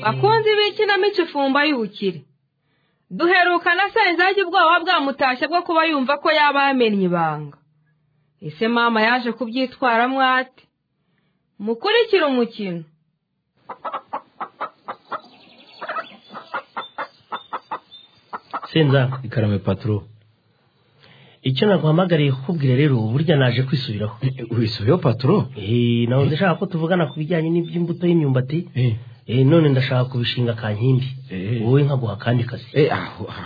bakunzi b'ikinamico ifumba y'ubukire duheruka na senzage ubwoba bwamutashye bwo kuba yumva ko yaba yamennye ibanga ese mama yaje kubyitwaramo ate mukurikire umukino senza ikarame paturo icyo naguhamagariye kukubwira rero burya naje kwisubiraho wisubiyeho paturo Eh, nawe ndashaka ko tuvugana ku bijyanye n'iby'imbuto y'imyumbati Eh, none ndashaka kubishinga kankimbi Eh. wowe nkaguha akandi kazi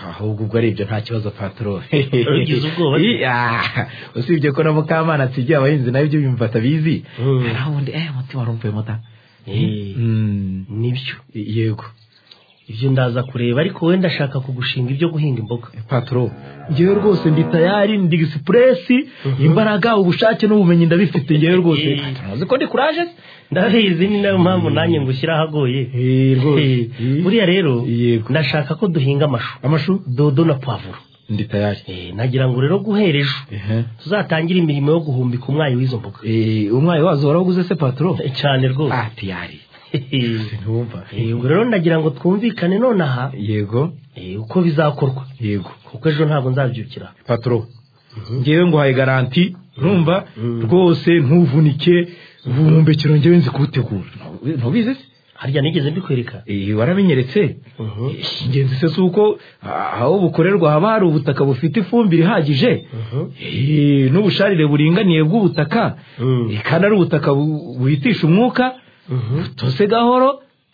ahubwo ubwo ari ibyo nta kibazo paturo Ugize ubwoba se? Eh, ah, usibye ko na mukamana atsigiye abahinzi nawe ibyo bimufata bizi Mm. hari aho undi eh umutima warumvuye muta Eh, Mm, nibyo yego ibyo ndaza kureba ariko wowe ndashaka kugushinga ibyo guhinga imboga paturo ngewe rwose ndi tayari ndi egisipuresi imbaraga ubushake n'ubumenyi ndabifite ngewe rwose Eh. muzi ko ndi kuraje se? ndabizi ni nayo mpamvu nanjye ngushyira ahagoye Eh, rwose. Eh, Eh. buriya rero Yego. ndashaka ko duhinga amashu amashu dodo na pavuro ndi tayari Eh, nagira ngo rero guhera ejo Ehe. tuzatangire imirimo yo guhumbika umwayi w'izo mboga Eh, umwayi wazo warawuguze se paturo cyane rwose ah tiyari ntumva Eh, ubwo rero ndagira ngo twumvikane nonaha yego eh, uko bizakorwa yego kuko ejo ntabwo nzabyukira paturo ngewe nguhaye garanti ntumva Mhm. rwose ntuvunike ubuhumbekero ngewe nzi kuwutegura Ntu- ntubizi se harya nigeze mbikwereka Eh, warabinyeretse Mhm. Eh, ingenzi se si uko ah, aho bukorerwa haba hari ubutaka bufite ifumbire ihagije Mhm. Eh, n'ubusharire buringaniye bw'ubutaka Mhm. Eh, kandi ari ubutaka bu- buhitisha umwuka Mhm. butose gahoro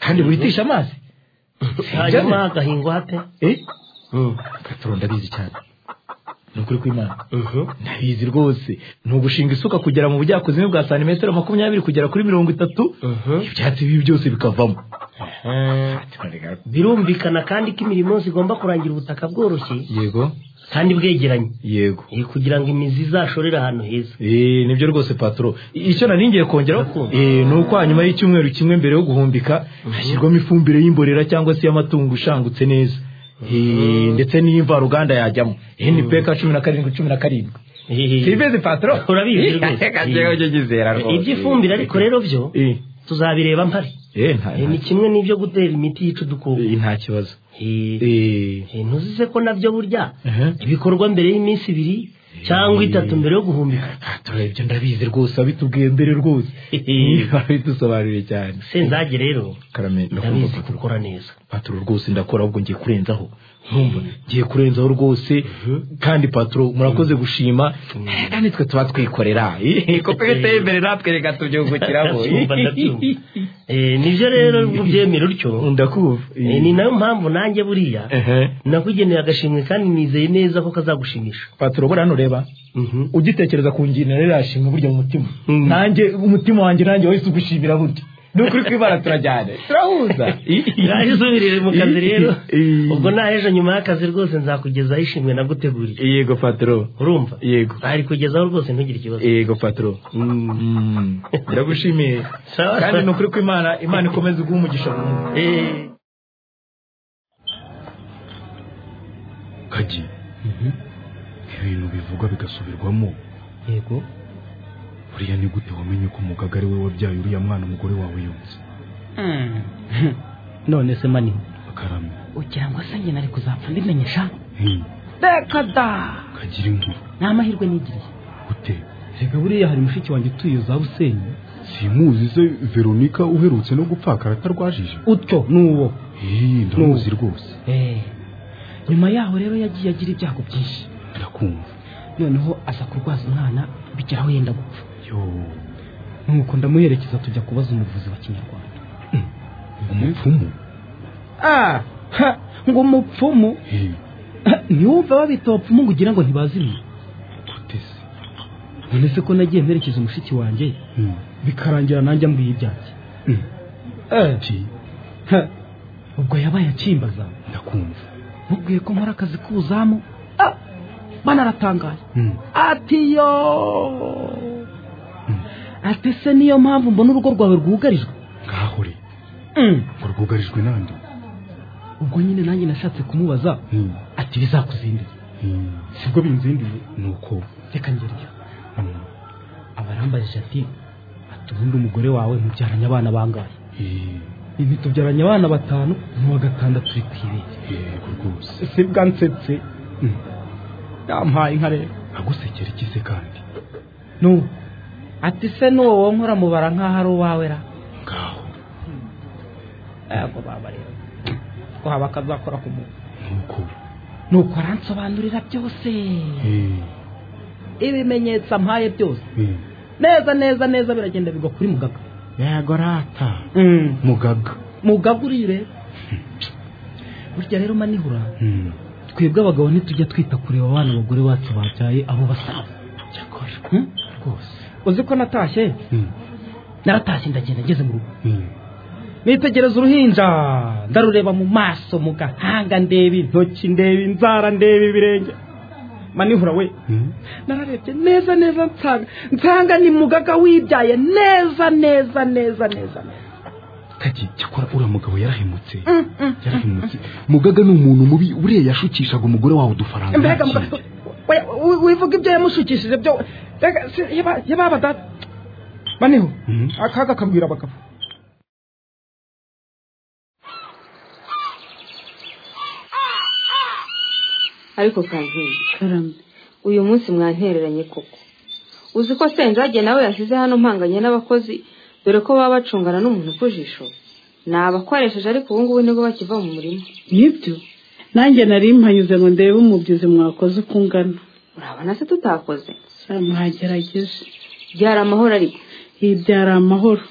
kandi buhitisha amazi hanyuma hagahingwa hate Eh, Mhm. paturo ndabizi cyane ni ukuri kw'imana Mhm. ndabizi rwose ni ugushinga isuka kugera mu bujyakuzimu bwa santimetero makumyabiri kugera kuri mirongo itatu Mhm. ibyatsi bibi byose bikavamo Eh, birumvikana kandi ko imirimo yose igomba kurangira ubutaka bworoshye yego kandi bwegeranye yego Eh, kugira ngo imizi izashorere ahantu heza Eh, nibyo rwose paturo I- icyo nari ngiye kongeraho Urukundo. eh, ni uko hanyuma y'icyumweru kimwe mbere yo guhumbika hashyirwamo ifumbire y'imborera cyangwa se y'amatungo ishangutse neza Eh, ndetse n'iy'imvaruganda yajyamo npeka cumi na karindwi cumi na karindwi sibezi paturo Urabizi rwose. Reka njyewe ujye unyizera rwose iby'ifumbire ariko rero byo Eh, tuzabireba mpari eh, nta- Eh, ni kimwe n'ibyo gutera imiti yica udukoko Eh, nta kibazo Eh, Eh, Eh, ntuzize ko nabyo burya Aha. ibikorwa mbere y'iminsi ibiri cyangwa itatu mbere yo guhumbika paturo ibyo ndabizi rwose wabitubwiye mbere rwose wabidusobanuriye cyane senzage rero karame ndakumva ndabizi paturo gukora neza paturo rwose ndakora ahubwo ngiye kurenzaho ntumva ngiye kurenzaho rwose kandi paturo murakoze gushima Eh, kandi twe tuba twikorera Eh, kuko iyo uteye imbere natwe reka tubyungukiramo Ndabyumva, ndabyumva. Eh, nibyo rero ubyemera utyo ndakumva Eh, ni nayo mpamvu nanjye buriya Ehe. nakugeneye agashimwe kandi nizeye neza ko kazagushimisha paturo bora hano reba Mhm. ugitekereza ku ngingo rero yashima burya mu mutima Mm. nanjye umutima wanjye nanjye wahise ugushimira burya ni ukuri kwibara turajyana turahuza naje usubirire mu kazi rero Eh. ubwo naheje nyuma y'akazi rwose nzakugezaho ishimwe naguteguriye yego paturo urumva Yego. narikugezaho rwose ntugire ikibazo yego paturo Mm. Mm. ndagushimiye Sawa. kandi ni ukuri kw'imana imana ikomeze guha umugisha buri muntu Eh, kagi ibintu bivugwa bigasubirwamo yego buriya ni gute wamenye ko umugaga ari we wabyaye uriya mwana umugore wawe yunze none se mani akarame ugira ngo se njye nari kuzapfa mbimenyesha Hmm, reka da kagira inkuru ni amahirwe nigiriye gute reka buriya hari mushiki wanjye utuye za busenyi simuzi se veronika uherutse no gupfakara atarwajije utyo ni uwo Eh, ndamuzi rwose Eh, nyuma yaho rero yagiye agira ibyago byinshi ndakumva noneho aza kurwaza umwana bigeraho yenda gupfa yo nuko ndamuherekeza tujya kubaza umuvuzi wa kinyarwanda umupfumu ah ha, ngo umupfumu Eh, ntiyumve babita abapfumu ngo ugira ngo ntibazimye gute se none se ko nagiye mperekeza umushiki wanjye Hmm, bikarangira nanjye ambwiye ibyanjye ki Ha, ubwo yabaye akimbaza ndakumva mubwiye ko nkora akazi k'ubuzamu Ah, banaratangaye Hmm, atiyo ati se niyo mpamvu mbona urugo rwawe rwugarijwe ngahore ngo rwugarijwe nande ubwo nyine nanjye nashatse kumubaza Hmm, ati bizakuzindira hmm, sibwo binzindiye nuko reka ngeriyo hano arambajije ati ati ubundi umugore wawe mubyaranye abana bangahe ibi tubyaranye abana batanu n'uwa gatandatu uri kwibeshya yego rwose si bwa nsetse yampaye inka rero agusekera ikize kandi no ati se n'uwo nkora mubara nk'aho ari uwawe ra ngaho yego baba rero ko haba akazakora ku muntu nuko nuko aransobanurira byose Eh, ibimenyetso ampaye byose eh, neza neza neza biragenda bigwa kuri mugaga yego rata mugaga mugaga uri rero burya rero manihura Mm, twebwe abagabo ntitujya twita kureba abana abagore bacu babyaye abo basaba cyakora Hmm? rwose uzi ko natashye Mm, naratashye ndagenda ngeze mu rugo mm, nitegereza uruhinja ndarureba mu maso mu gahanga ndeba intoki ndeba inzara ndeba ibirenge manihura we mm. nararebye neza neza nsanga nsanga ni mugaga wibyaye neza neza neza neza kaki cyakora uriya mugabo yarahemutse yarahemutse mugaga ni umuntu mubi uriya yashukishaga umugore wawe udufaranga mbega yakiriye. mugaga we- we- wivuga ibyo yamushukishije byo mbega se yaba- yababa data maniho Mm. akaga kabwira abagabo ariko kazinga uyu munsi mwantereranye koko uzi ko senjage nawe yashyize hano mpanganye n'abakozi dore ko baba bacungana n'umuntu ku jisho ni abakoresheje ariko ubu ngubu nibwo bakiva mu murima nibyo nanjye nari mpanyuze ngo ndebe umubyizi mwakoze uko ungana urabona se tutakoze sa mwagerageje byari amahoro ariko iyi byari amahoro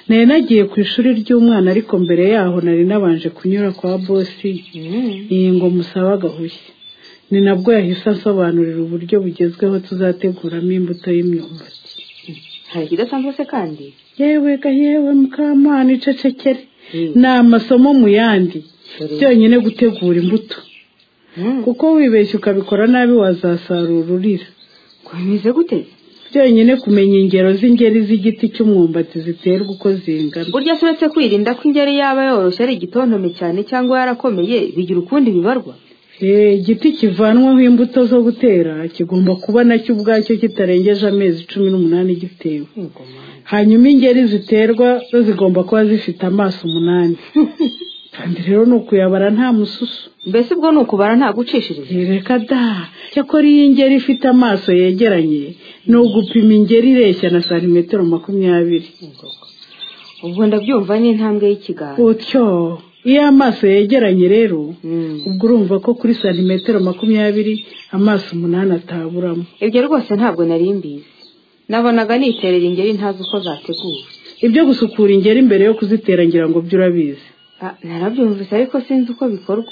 nari nagiye ku ishuri ry'umwana ariko mbere yaho nari nabanje kunyura kwa bosi iyi ngo musabe agahushye ni nabwo yahise asobanurira uburyo bugezweho tuzateguramo imbuto y'imyumbati hari ikidasanzwe se kandi yewe ga yewe mukamana icecekere Mm. ni amasomo mu yandi Dore. byonyine gutegura imbuto Mm. kuko wibeshya ukabikora nabi wazasarura urira bimeze gute byonyine kumenya ingero z'ingeri z'igiti cy'umwumbati ziterwa uko zingana burya se uretse kwirinda ko ingeri yaba yoroshye ari igitontome cyane cyangwa yarakomeye bigira ukundi bibarwa Eh, igiti kivanwaho imbuto zo gutera kigomba kuba nacyo ubwacyo kitarengeje amezi cumi n'umunani gitewe hanyuma ingeri ziterwa zo zigomba kuba zifite amaso umunani kandi rero ni ukuyabara nta mususu mbese ubwo ni ukubara nta gucishiriza reka da cyakora iyi ngeri ifite amaso yegeranye ni ugupima ingeri ireshya na santimetero makumyabiri ubwo ndabyumva ni intambwe y'ikiganza utyo iyo amaso yegeranye rero Mm. ubwo urumva ko kuri santimetero makumyabiri amaso umunani ataburamo ibyo rwose ntabwo nari mbizi nabonaga niterera ingeri ntazi uko zateguwe ibyo gusukura ingeri mbere yo kuzitera ngira ngo byo urabizi Ah, narabyumvise ariko sinzi uko bikorwa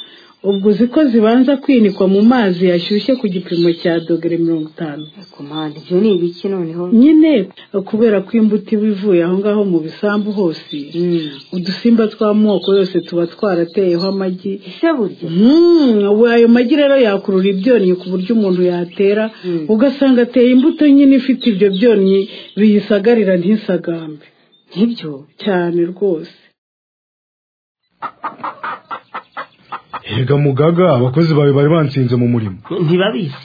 ubwo uzi ko zibanza kwinikwa mu mazi yashyushye ku gipimo cya dogere mirongo itanu ariko mpande ibyo ni ibiki noneho nyine kubera ko imbuto iba ivuye aho ngaho mu bisambu hose Mm. udusimba tw'amoko yose tuba twarateyeho amagi ese burya Hmm, ubu ayo magi rero yakurura ibyonnyi ku buryo umuntu yatera Mm. ugasanga ateye imbuto nyine ifite ibyo byonnyi biyisagarira ntisagambe nk'ibyo cyane rwose erega mugaga abakozi bawe bari bansinze mu murimo ntibabizi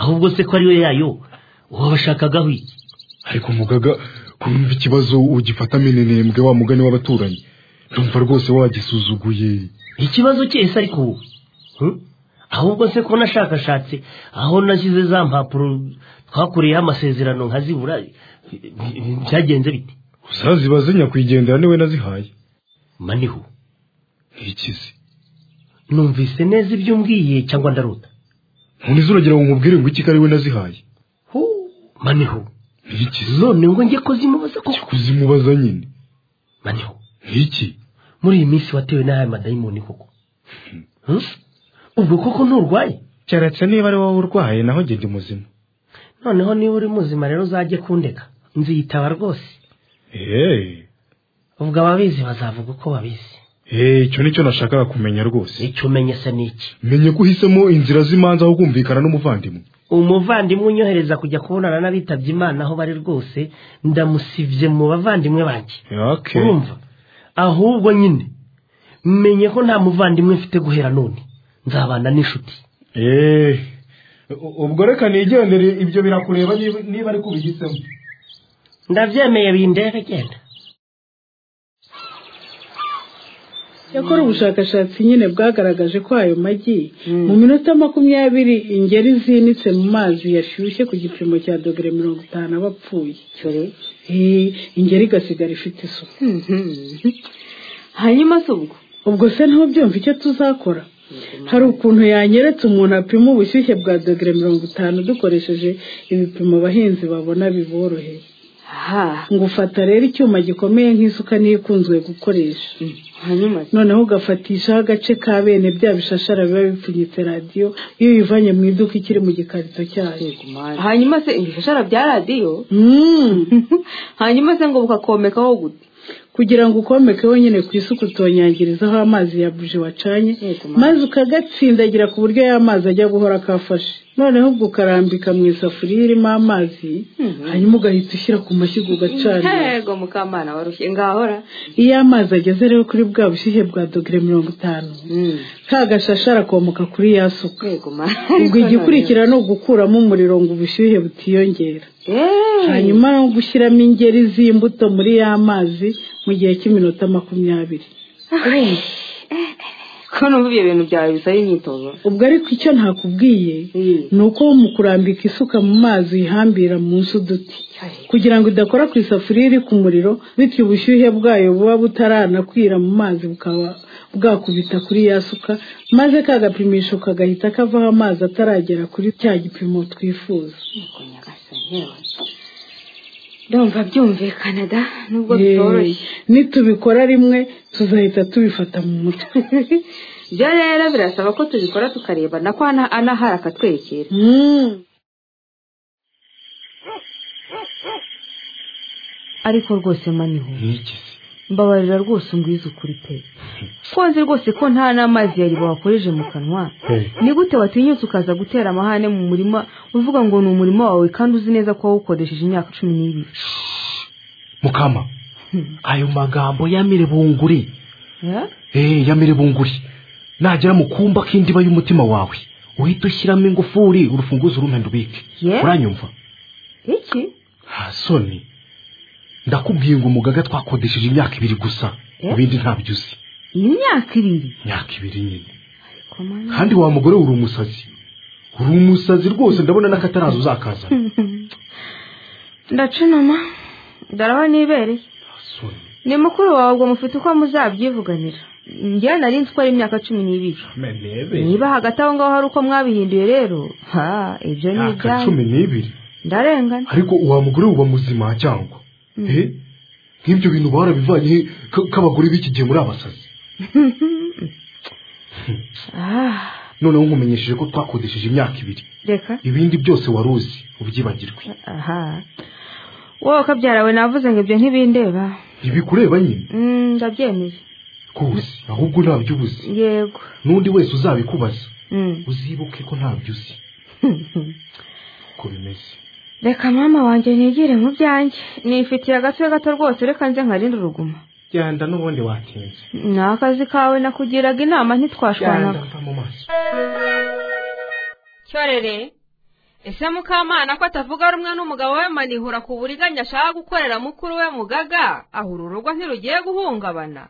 ahubwo se ko ari we yayo uwo bashakagaho iki ariko mugaga kumva ikibazo ugifata minenembwe wa mugani w'abaturanyi ndumva rwose wagisuzuguye ikibazo cyese ariko wowe hmm? ahubwo se ko nashakashatse aho nashyize za mpapuro twakoreyeho amasezerano nkazibura byagenze bite uzazibaze nyakwigendera niwe nazihaye maniho ntikize numvise neza ibyo umbwiye cyangwa ndarota none izuragira ngo nkubwire ngo iki ari we nazihaye Hu, maniho ntikize none ngo njye ko zimubaza koko kuzimubaza nyine maniho nkiki muri iyi minsi watewe n'aya madayimoni koko Hmm? ubwo koko nturwaye keretse niba ari wowe urwaye naho ngenda muzima noneho niba uri muzima rero uzajye kundeka nziyitaba rwose eee ubwo ababizi bazavuga uko babizi eee icyo nicyo nashakaga kumenya rwose icyo umenye se ni iki menye ko uhisemo inzira z'imanza aho kumvikana n'umuvandimwe umuvandimwe unyohereza kujya kubonana n'abitabye imana aho bari rwose ndamusibye mu bavandimwe banjye yake urumva ahubwo nyine menye ko nta muvandimwe mfite guhera none nzabana n'inshuti eee ubwo reka nigendere ibyo birakureba niba niba ari kubihisemo ndabyemeye bindebe genda yakora ubushakashatsi nyine bwagaragaje ko ayo magi mu minota makumyabiri ingeri zinitse mu mazi yashyushye ku gipimo cya dogere mirongo itanu aba apfuye Eh, ingeri igasigara ifite isuku hanyuma se ubwo ubwo se ntubyumva icyo tuzakora hari ukuntu yanyeretse umuntu apima ubushyuhe bwa dogere mirongo itanu dukoresheje ibipimo abahinzi babona biboroheye ha ngo ufata rero icyuma gikomeye nk'isuka niyo ikunzwe gukoresha hanyuma se noneho ugafatishaho agace ka bene bya bishashara biba bipfunyitse radiyo iyo uyivanye mu iduka ikiri mu gikarito cyayo hanyuma se ibishashara bya radiyo Mm. hanyuma se ngo bukakomekaho gute kugira ngo ukomeke wenyine ku isuku utonyangirizaho amazi ya buji wacanye Yego, mama. maze ukagatsindagira ku buryo ya mazi ajya guhora akafashe noneho ubwo ukarambika mu isafuriya irimo amazi hanyuma ugahita ushyira ku mashyiga ugacanira yego mukamana warushye ngahora iyo amazi ageze rero kuri bwa bushyuhe bwa dogere mirongo itanu ka gashashe arakomoka kuri ya suka yego ma ubwo igikurikira ni ugukuramo umuriro ngo ubushyuhe butiyongera hanyuma no gushyiramo ingeri z'imbuto muri ya mazi mu gihe cy'iminota makumyabiri ko numva ibyo bintu byawe bisaba imyitozo ubwo ariko icyo ntakubwiye ni uko mu kurambika isuka mu mazi uyihambira munsi uduti kugira ngo idakora ku isafuriya iri ku muriro bityo ubushyuhe bwayo buba butaranakwira mu mazi bukaba bwakubita kuri ya suka maze ka gapimisho kagahita kavaho amazi ataragera kuri cya gipimo twifuza yego nyagasani yewe ndumva byumvikana da nubwo Eh, bitoroshye nitubikora rimwe tuzahita tubifata mu mutwe ibyo rero birasaba ko tubikora tukareba na ko ana- anahari akatwerekera Mm. ariko rwose maniho nk'iki se mbabarira rwose ungwize ukuri pe ko nzi rwose ko nta n'amazi yari bawakoreje mu kanwa ni gute watinyutse ukaza gutera amahane mu murima uvuga ngo ni umurima wawe kandi uzi neza ko wawukoresheje imyaka cumi n'ibiri mukama ayo magambo yamire bunguri eh yamire bunguri nagera mu kumba k'indiba y'umutima wawe uhita ushyiramo ingufuri urufunguzo urumenda ubike Ye? uranyumva iki ha soni ndakubwiye ngo umugaga twakodesheje imyaka ibiri gusa Eh? ibindi ntabyo uzi ni imyaka ibiri imyaka ibiri nyine kandi wa mugore uri umusazi uri umusazi rwose ndabona n'akataraza uzakazana ndacanama ndaraba nibereye soni ni mukuru wawe ubwo mufite uko muzabyivuganira njyewe nari nzi ko ari imyaka cumi n'ibiri niba hagati aho ngaho hari uko mwabihinduye rero ha ibyo ni imyaka ibyanyu cumi n'ibiri ndarengana ariko uwa mugore uba muzima cyangwa Eh? nk'ibyo bintu barabivanye he Ka- k'abagore b'iki gihe muri abasazi Ah, noneho nkumenyesheje ko twakodesheje imyaka ibiri reka ibindi byose wari uzi ubyibagirwe aha wowe kabyarawe navuze ngo ibyo ntibindeba ntibikureba nyine Mm, ndabyemeye rwose ahubwo ntabyo ubuzi yego n'undi wese uzabikubaza Mm. uzibuke ko ntabyo uzi uko bimeze reka mama wanjye nigire mu byanjye nifitiye agatwe gato rwose reka nze nkarinde uruguma genda n'ubundi watinze ni akazi kawe nakugiraga inama ntitwashwanaga mva mu maso cyorere ese mukamana ko atavuga rumwe n'umugabo we manihura ku buriganya ashaka gukorera mukuru we mugaga ahura urugo ntirugiye guhungabana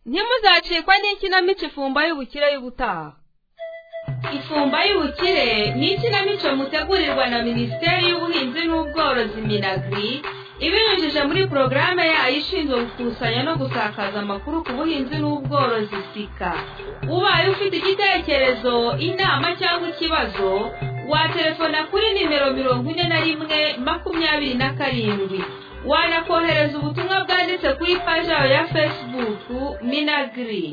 ntimuzacikwa n'ikinamico ifumba y'ubukire y'ubutaha ifumba y'ubukire ni ikinamico mutegurirwa na minisiteri y'ubuhinzi n'ubworozi minagri ibinyujije muri porogaramu yayo ishinzwe gukusanya no gusakaza amakuru ku buhinzi n'ubworozi sika ubaye ufite igitekerezo inama cyangwa ikibazo watelefona kuri nimero mirongo ine na rimwe makumyabiri na karindwi wanakohereza ubutumwa bwanditse kuri paji yawe ya fesibuku minagiri